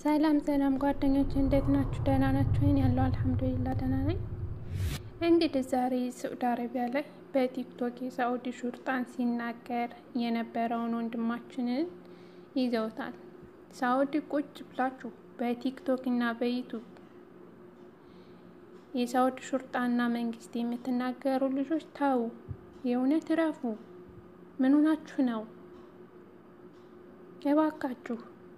ሰላም ሰላም ጓደኞች እንዴት ናችሁ? ደህና ናችሁ? ይን ያለው አልሐምዱሊላ ደህና ነኝ። እንግዲህ ዛሬ ሳዑዲ አረቢያ ላይ በቲክቶክ የሳዑዲ ሹርጣን ሲናገር የነበረውን ወንድማችንን ይዘውታል። ሳዑዲ ቁጭ ብላችሁ በቲክቶክ እና በዩቱብ የሳዑዲ ሹርጣና መንግስት የምትናገሩ ልጆች ተው፣ የእውነት እረፉ። ምን ሆናችሁ ነው? እባካችሁ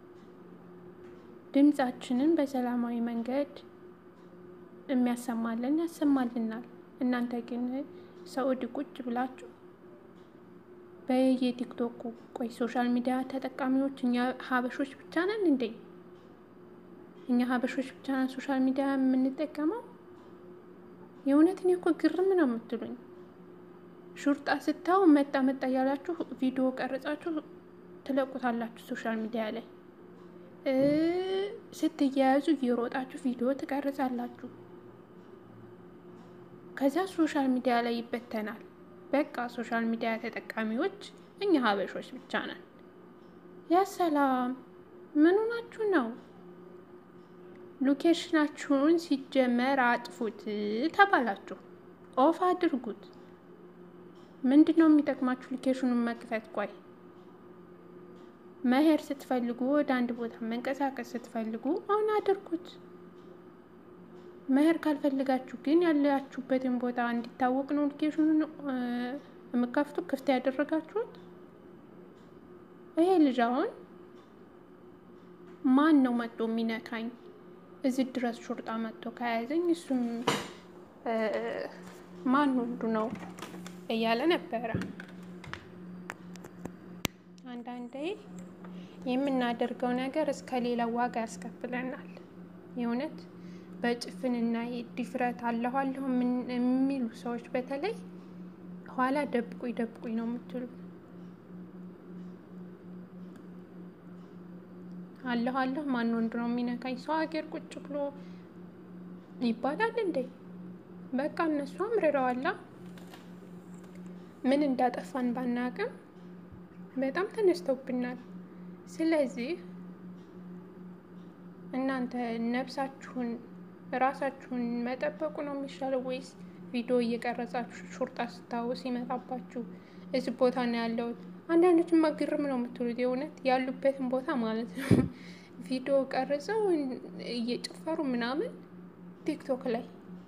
ድምጻችንን በሰላማዊ መንገድ የሚያሰማልን ያሰማልናል። እናንተ ግን ሳዑዲ ቁጭ ብላችሁ በየቲክቶኩ ቆይ፣ ሶሻል ሚዲያ ተጠቃሚዎች እኛ ሀበሾች ብቻ ነን እንዴ? እኛ ሀበሾች ብቻ ነን ሶሻል ሚዲያ የምንጠቀመው? የእውነት እኔ እኮ ግርም ነው የምትሉኝ። ሹርጣ ስታው መጣ መጣ እያላችሁ ቪዲዮ ቀርጻችሁ ትለቁታላችሁ ሶሻል ሚዲያ ላይ ስትያያዙ እየሮጣችሁ ቪዲዮ ትቀርጻላችሁ። ከዛ ሶሻል ሚዲያ ላይ ይበተናል። በቃ ሶሻል ሚዲያ ተጠቃሚዎች እኛ ሀበሾች ብቻ ነን። ያ ሰላም ምን ሆናችሁ ነው? ሎኬሽናችሁን ሲጀመር አጥፉት ተባላችሁ፣ ኦፍ አድርጉት። ምንድን ነው የሚጠቅማችሁ ሎኬሽኑን መክፈት? ቆይ መሄድ ስትፈልጉ ወደ አንድ ቦታ መንቀሳቀስ ስትፈልጉ አሁን አድርጉት። መሄድ ካልፈልጋችሁ ግን ያላችሁበትን ቦታ እንዲታወቅ ነው ሎኬሽኑን የምከፍቱ ክፍት ያደረጋችሁት። ይሄ ልጅ አሁን ማን ነው መጥቶ የሚነካኝ እዚህ ድረስ ሹርጣ መጥቶ ከያዘኝ እሱም ማን ወንዱ ነው እያለ ነበረ። አንዳንዴ የምናደርገው ነገር እስከ ሌላ ዋጋ ያስከፍለናል። የእውነት በጭፍንና ድፍረት አለሁ አለሁ የሚሉ ሰዎች በተለይ ኋላ ደብቁኝ ደብቁኝ ነው የምትሉ። አለሁ አለሁ ማን ወንድ ነው የሚነካኝ ሰው ሀገር ቁጭ ብሎ ይባላል እንዴ? በቃ እነሱ አምርረዋላ። ምን እንዳጠፋን ባናቅም በጣም ተነስተውብናል። ስለዚህ እናንተ ነፍሳችሁን ራሳችሁን መጠበቁ ነው የሚሻለው ወይስ ቪዲዮ እየቀረጻችሁ ሹርጣ ስታው ሲመጣባችሁ እዚህ ቦታ ነው ያለሁት? አንዳንዶችማ ግርም ነው የምትሉት የእውነት ያሉበትን ቦታ ማለት ነው ቪዲዮ ቀርጸው እየጨፈሩ ምናምን ቲክቶክ ላይ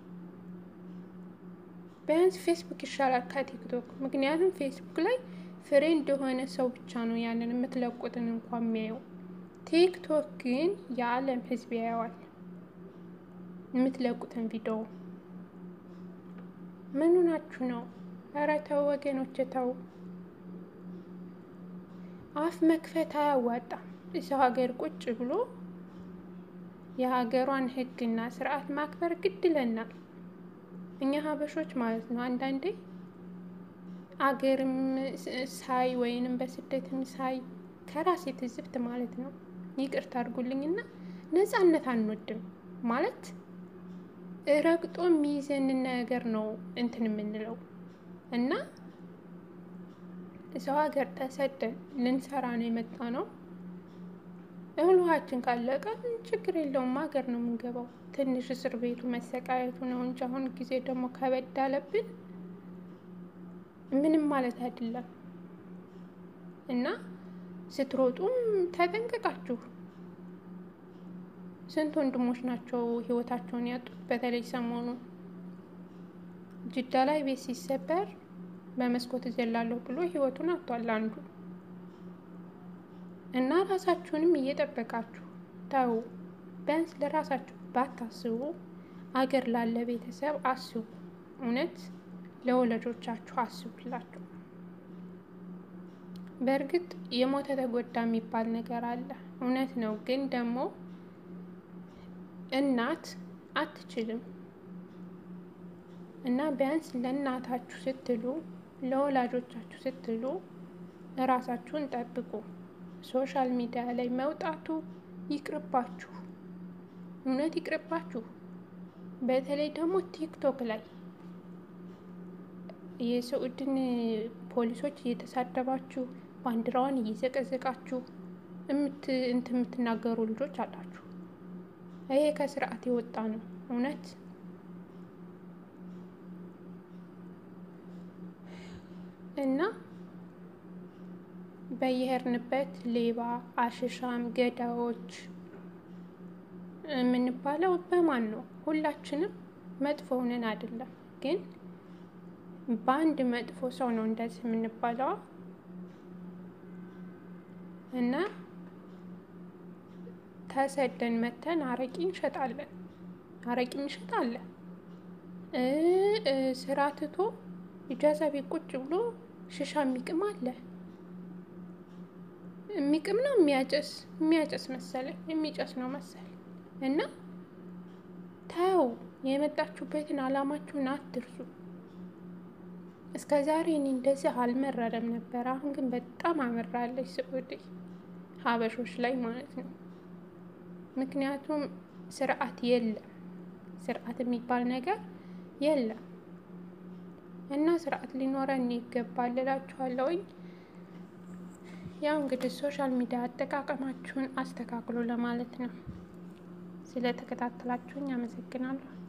ቢያንስ ፌስቡክ ይሻላል ከቲክቶክ። ምክንያቱም ፌስቡክ ላይ ፍሬ እንደሆነ ሰው ብቻ ነው ያንን የምትለቁትን እንኳን የሚያየው። ቲክቶክ ግን የዓለም ሕዝብ ያየዋል የምትለቁትን ቪዲዮ። ምኑ ናችሁ ነው? ኧረ ተው ወገኖች ተው። አፍ መክፈት አያዋጣም። ሰው ሀገር ቁጭ ብሎ የሀገሯን ሕግና ስርዓት ማክበር ግድ ይለናል እኛ ሀበሾች ማለት ነው አንዳንዴ አገርም ሳይ ወይንም በስደትም ሳይ ከራሴ ትዝብት ማለት ነው። ይቅርታ አድርጉልኝና ነፃነት አንወድም ማለት ረግጦ የሚይዘንን ነገር ነው እንትን የምንለው እና ሰው ሀገር ተሰደን ልንሰራ ነው የመጣ ነው። እህል ውሃችን ካለቀ ችግር የለውም ሀገር ነው የምንገባው። ትንሽ እስር ቤቱ መሰቃየቱ ነው እንጂ አሁን ጊዜ ደግሞ ከበድ አለብን። ምንም ማለት አይደለም እና ስትሮጡም ተጠንቀቃችሁ። ስንት ወንድሞች ናቸው ህይወታቸውን ያጡት? በተለይ ሰሞኑን ጅዳ ላይ ቤት ሲሰበር በመስኮት እዘላለሁ ብሎ ህይወቱን አጥቷል አንዱ እና ራሳችሁንም እየጠበቃችሁ ተው። ቢያንስ ለራሳችሁ ባታስቡ አገር ላለ ቤተሰብ አስቡ። እውነት ለወላጆቻችሁ አስቡላችሁ። በእርግጥ የሞተ ተጎዳ የሚባል ነገር አለ፣ እውነት ነው። ግን ደግሞ እናት አትችልም እና ቢያንስ ለእናታችሁ ስትሉ ለወላጆቻችሁ ስትሉ እራሳችሁን ጠብቁ። ሶሻል ሚዲያ ላይ መውጣቱ ይቅርባችሁ፣ እውነት ይቅርባችሁ። በተለይ ደግሞ ቲክቶክ ላይ የሰዑድን ፖሊሶች እየተሳደባችሁ ባንዲራዋን እየዘቀዘቃችሁ እንትን የምትናገሩ ልጆች አላችሁ። ይሄ ከስርዓት የወጣ ነው እውነት። እና በየሄድንበት ሌባ፣ አሽሻም፣ ገዳዮች የምንባለው በማን ነው? ሁላችንም መጥፎ ሆነን አይደለም፣ ግን በአንድ መጥፎ ሰው ነው እንደዚህ የምንባለው እና ተሰደን መተን አረቂ እንሸጣለን፣ አረቂ እንሸጣለን። ስራ ትቶ ኢጃዛ ቤት ቁጭ ብሎ ሽሻ የሚቅም አለ። የሚቅም ነው የሚያጨስ የሚያጨስ መሰለኝ የሚጨስ ነው መሰለኝ። እና ተው፣ የመጣችሁበትን አላማችሁን አትርሱ። እስከ ዛሬ እኔ እንደዚህ አልመረረም ነበር። አሁን ግን በጣም አመራለች ስዑዲ ሀበሾች ላይ ማለት ነው። ምክንያቱም ስርዓት የለም፣ ስርዓት የሚባል ነገር የለም እና ስርዓት ሊኖረን ይገባል እላችኋለሁኝ። ያው እንግዲህ ሶሻል ሚዲያ አጠቃቀማችሁን አስተካክሎ ለማለት ነው። ስለተከታተላችሁኝ አመሰግናለሁ።